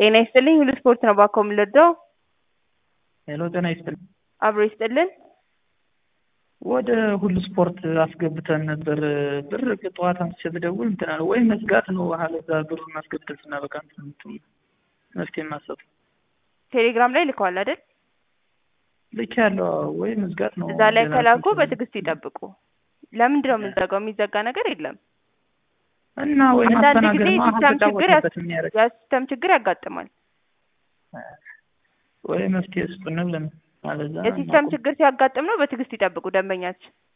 ጤና ይስጥልኝ ሁሉ ስፖርት ነው ባኮ የምንወደው ሄሎ ጤና ይስጥልኝ። አብሮ ይስጥልን። ወደ ሁሉ ስፖርት አስገብተን ነበር ብር ጠዋት አንስቼ ብደውል እንትን አለ ወይ መዝጋት ነው አለዛ ብሩን አስገብተን ስናበቃ እንትን መፍትሄ ማሰብ ቴሌግራም ላይ ልከዋል አይደል? ልክ ያለው ወይ መዝጋት ነው። እዛ ላይ ሌላ ከላኩ እንትን በትዕግስት ይጠብቁ። ለምንድን ነው የምንዘጋው? የሚዘጋ ነገር የለም። እና ወይ አንዳንድ ጊዜ ማስተናገድ ነው የሲስተም ችግር ያስ- አልተጫወትንበትም የሚያደርግ የሲስተም ችግር ያጋጥማል። ወይ መፍትሄ ስጡን ብለን አለዛ የሲስተም ችግር ሲያጋጥም ነው በትዕግስት ይጠብቁ ደንበኛችን